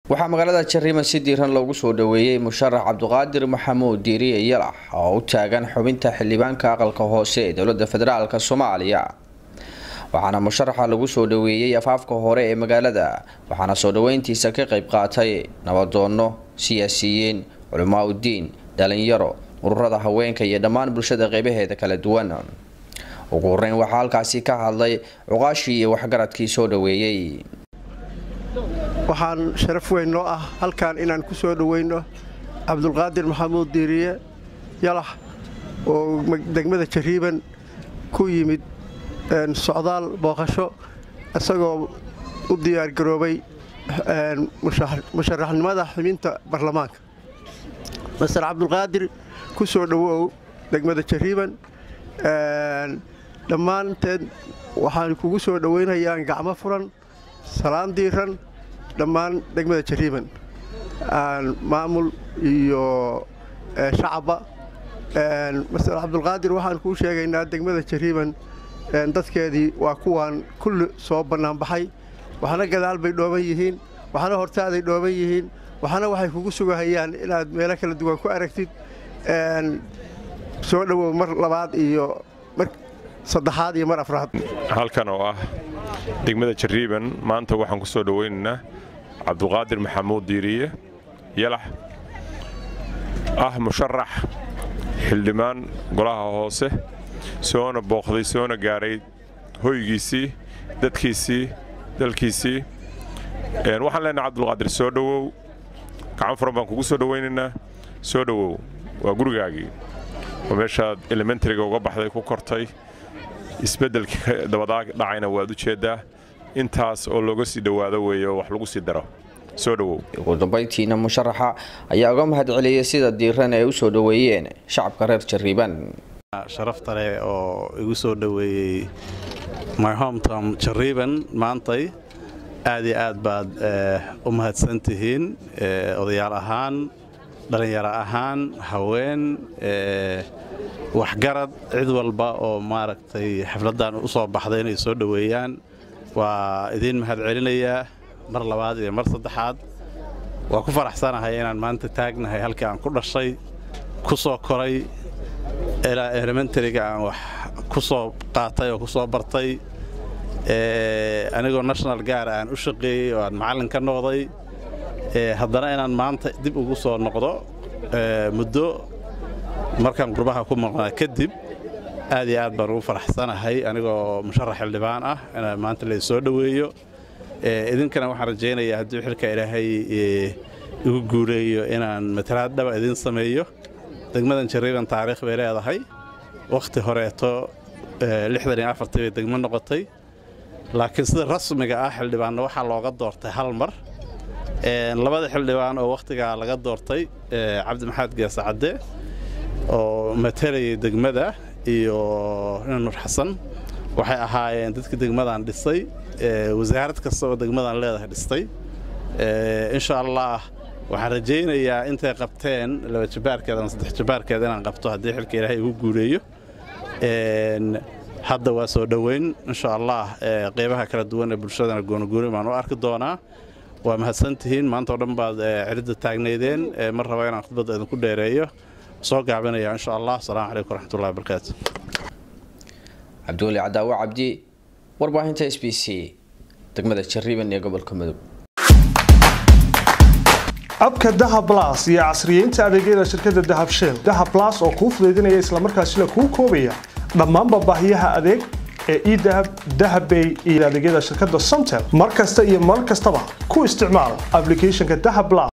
waxaa magaalada jariima si diiran loogu soo dhaweeyey musharax cabdiqaadir maxamuud diiriye yalax oo u taagan xubinta xildhibaanka aqalka hoose ee dowlada federaalk soomaaliya waxaana musharaxa lagu soo dhaweeyey afaafka hore ee magaalada waxaana soo dhaweyntiisa ka qayb qaatay nabadoono siyaasiyiin culamaa udiin dhalinyaro ururada haweenka iyo dhammaan bulshada qeybaheeda kala duwan ugu horeyn waxaa halkaasi ka hadlay cuqaashii iyo waxgaradkii soo dhaweeyey waxaan sharaf weyn noo ah halkan inaan ku soo dhoweyno cabdulqaadir maxamuud diiriye yalax oo degmada jariiban ku yimid socdaal booqasho isagoo u diyaargaroobay musharaxnimada xubinta baarlamaanka master cabdulqaadir ku soo dhowow degmada jariiban dhammaanteed waxaan kugu soo dhoweynayaan gacmo furan salaan diiran dhammaan degmada jariiban maamul iyo shacabba master cabdulqaadir waxaan kuu sheegaynaa degmada jariiban dadkeedii waa kuwaan kulli soo bannaanbaxay waxna gadaal bay dhooban yihiin waxna hortaaday dhooban yihiin waxna waxay kugu sugahayaan inaad meelo kala duwan ku aragtid soo dhowow mar labaad iyo mar saddexaad iyo mar afraad halkan oo ah degmada jariiban maanta waxaan ku soo dhowaynaynaa cabduqaadir maxamuud diiriye yalax ah musharax xildhibaan golaha hoose soona booqday soona gaaray hoygiisii dadkiisii dalkiisii waxaan leenahay cabdulqaadir soo dhowow gacan furan baan kugu soo dhowaynaynaa soo dhowow waa gurigaagii oo meeshaad elementariga uga baxday ku kortay isbeddelka dabadaa dhacayna waad u jeeddaa intaas oo looga sii dhowaado weeye oo wax lagu sii daro soo dhowow ugu dambayntiina musharaxa ayaa uga mahad celiyey sida diiran ay u soo dhoweeyeen shacabka reer jariiban sharafta leh oo igu soo dhoweeyey my hometown jariiban maantay aad iyo aad baad u mahadsan tihiin odayaal ahaan dhallinyaro ahaan haween waxgarad cid walba oo maaragtay xafladdan u soo baxday inay soo dhoweeyaan waa idiin mahad celinayaa mar labaad iyo mar saddexaad waa ku faraxsanahay inaan maanta taagnahay halkii aan ku dhashay ku soo koray ilaa elementariga aan wax ku soo qaatay oo ku soo bartay anigoo national gaar aan u shaqeeyey oo aan macallin ka noqday haddana inaan maanta dib ugu soo noqdo muddo markaan qurbaha ku maqnaa kadib aad iyo aad baan ugu faraxsanahay anigoo musharax xildhibaan ah inaan maanta la soo dhoweeyo idinkana waxaan rajaynayaa haddii xilka ilaahay igu guuleeyo inaan matalaad dhaba idiin sameeyo degmadan jariiban taariikh bay leedahay wakhti horeeto bay degmo noqotay laakiin sida rasmiga ah xildhibaanna waxaa looga doortay hal mar labada xildhibaan oo wakhtigaa laga doortay cabdi maxamed geese cadde oo matalayay degmada iyo nin nur xasan waxay ahaayeen dadkii degmadan dhisay wasaarad kasta oo degmadan leedahay dhistay insha allah waxaan rajaynayaa intay qabteen laba jabaarkeed ama saddex jabaarkeed inaan qabto haddii xilka ilaahay igu guuleeyo hadda waa soo dhoweyn insha allah qeybaha kala duwan ee bulshadana goonogooni baan u arki doonaa waa mahadsantihiin maanta oo dhan baad ciridda taagnaydeen mar raba inaan khudbadda idinku dheereeyo soo gaabinaya insha allah asalaamu calaykum waraxmatullahi wabarakaatu cabdiweli cadaawo cabdi warbaahinta s b c degmada jariiban ee gobolka mudug abka dahab las iyo casriyeynta adeegyada shirkadda dahab shell dahab las oo kuu fudaydinaya islamarkaasina kuu koobaya dhammaanba baahiyaha adeeg ee edahab dahabbay iyo adeegyada shirkadda somtel mar kasta iyo mar kastaba ku isticmaal ablicathonka dahab las